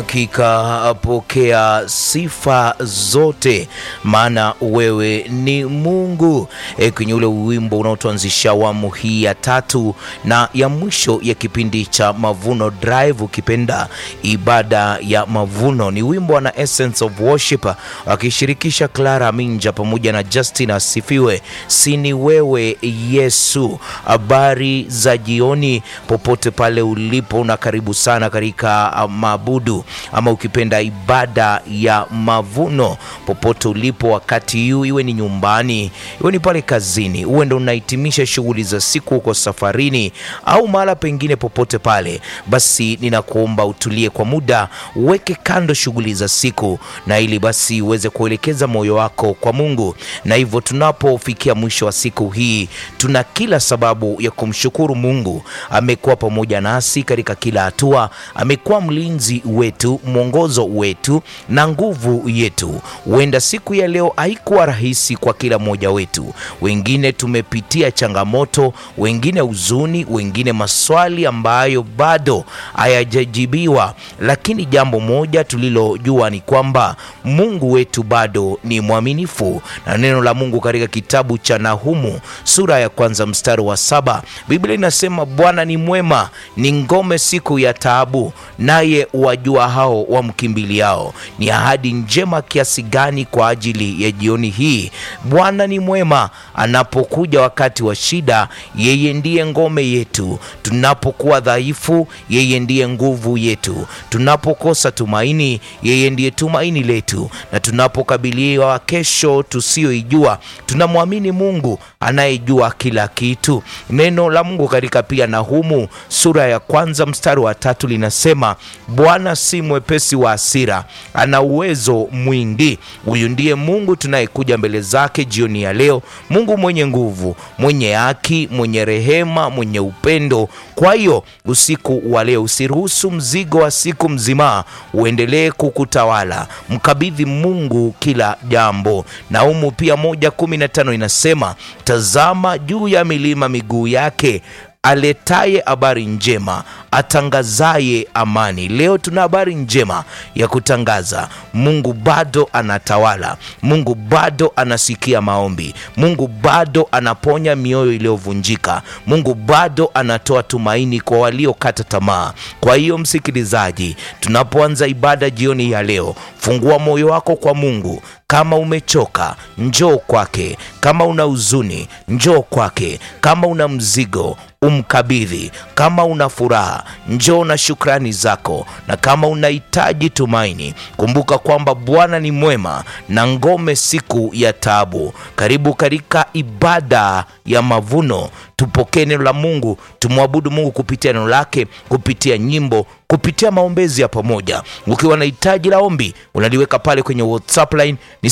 Hakika pokea sifa zote, maana wewe ni Mungu. E, kwenye ule wimbo unaotuanzisha awamu hii ya tatu na ya mwisho ya kipindi cha Mavuno Drive, ukipenda ibada ya mavuno, ni wimbo na Essence of Worship akishirikisha Clara Minja pamoja na Justin Asifiwe. Sini wewe Yesu. Habari za jioni popote pale ulipo, na karibu sana katika maabudu ama ukipenda ibada ya mavuno popote ulipo wakati huu, iwe ni nyumbani, iwe ni pale kazini, uwe ndo unahitimisha shughuli za siku huko safarini, au mahala pengine popote pale, basi ninakuomba utulie kwa muda, uweke kando shughuli za siku, na ili basi uweze kuelekeza moyo wako kwa Mungu. Na hivyo tunapofikia mwisho wa siku hii, tuna kila sababu ya kumshukuru Mungu. Amekuwa pamoja nasi katika kila hatua, amekuwa mlinzi wetu mwongozo wetu na nguvu yetu. Huenda siku ya leo haikuwa rahisi kwa kila mmoja wetu. Wengine tumepitia changamoto, wengine huzuni, wengine maswali ambayo bado hayajajibiwa, lakini jambo moja tulilojua ni kwamba Mungu wetu bado ni mwaminifu, na neno la Mungu katika kitabu cha Nahumu sura ya kwanza mstari wa saba Biblia inasema Bwana ni mwema, ni ngome siku ya taabu, naye wajua hao wamkimbiliao. Ni ahadi njema kiasi gani kwa ajili ya jioni hii! Bwana ni mwema, anapokuja wakati wa shida, yeye ndiye ngome yetu. Tunapokuwa dhaifu, yeye ndiye nguvu yetu. Tunapokosa tumaini, yeye ndiye tumaini letu, na tunapokabiliwa kesho tusiyoijua, tunamwamini Mungu anayejua kila kitu. Neno la Mungu katika pia Nahumu sura ya kwanza mstari wa tatu linasema Bwana si mwepesi wa hasira, ana uwezo mwingi. Huyu ndiye Mungu tunayekuja mbele zake jioni ya leo, Mungu mwenye nguvu, mwenye haki, mwenye rehema, mwenye upendo. Kwa hiyo usiku wa leo usiruhusu mzigo wa siku mzima uendelee kukutawala, mkabidhi Mungu kila jambo. Naumu pia moja kumi na tano inasema tazama juu ya milima miguu yake aletaye habari njema, atangazaye amani. Leo tuna habari njema ya kutangaza. Mungu bado anatawala, Mungu bado anasikia maombi, Mungu bado anaponya mioyo iliyovunjika, Mungu bado anatoa tumaini kwa waliokata tamaa. Kwa hiyo, msikilizaji, tunapoanza ibada jioni ya leo, fungua moyo wako kwa Mungu. Kama umechoka njoo kwake, kama una huzuni njoo kwake, kama una mzigo umkabidhi, kama una furaha njoo na shukrani zako, na kama unahitaji tumaini, kumbuka kwamba Bwana ni mwema na ngome siku ya taabu. Karibu katika ibada ya mavuno, tupokee neno la Mungu, tumwabudu Mungu kupitia neno lake, kupitia nyimbo kupitia maombezi ya pamoja. Ukiwa na hitaji la ombi unaliweka pale kwenye WhatsApp line ni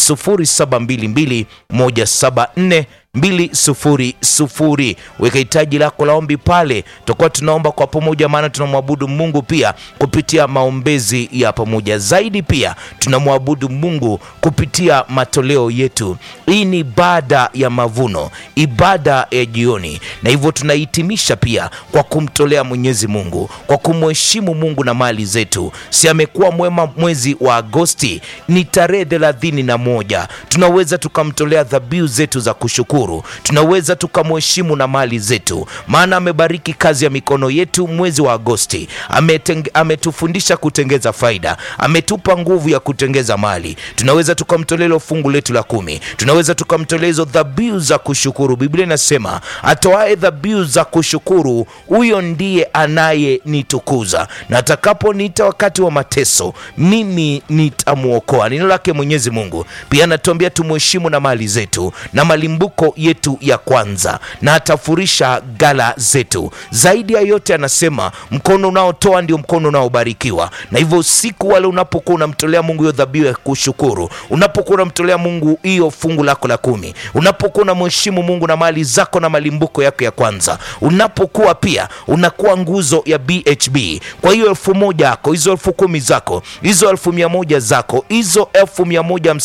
0722 174 200. Weka hitaji lako la ombi pale, tutakuwa tunaomba kwa pamoja, maana tunamwabudu Mungu pia kupitia maombezi ya pamoja. Zaidi pia tunamwabudu Mungu kupitia matoleo yetu. Hii ni ibada ya mavuno, ibada ya jioni, na hivyo tunahitimisha pia kwa kumtolea Mwenyezi Mungu, kwa kumheshimu Mungu na mali zetu. Si amekuwa mwema mwezi wa Agosti, ni tarehe thelathini na moja, tunaweza tukamtolea dhabihu zetu za kushukuru tunaweza tukamheshimu na mali zetu, maana amebariki kazi ya mikono yetu mwezi wa Agosti. Ametufundisha kutengeza faida, ametupa nguvu ya kutengeza mali. Tunaweza tukamtolea hilo fungu letu la kumi, tunaweza tukamtolea hizo dhabihu za kushukuru. Biblia inasema atoae dhabihu za kushukuru, huyo ndiye anayenitukuza, na atakaponiita wakati wa mateso, mimi nitamwokoa. Neno lake Mwenyezi Mungu pia anatuambia tumheshimu na mali zetu na malimbuko yetu ya kwanza na atafurisha gala zetu. Zaidi ya yote, anasema mkono unaotoa ndio mkono unaobarikiwa. Na hivyo usiku wale unapokuwa unamtolea Mungu hiyo dhabihu ya kushukuru, unapokuwa unamtolea Mungu hiyo fungu lako la kumi, unapokuwa unamheshimu Mungu na mali zako na malimbuko yako ya kwanza, unapokuwa pia unakuwa nguzo ya BHB. Kwa hiyo elfu moja yako, hizo elfu kumi zako, hizo elfu mia moja zako, hizo elfu mia moja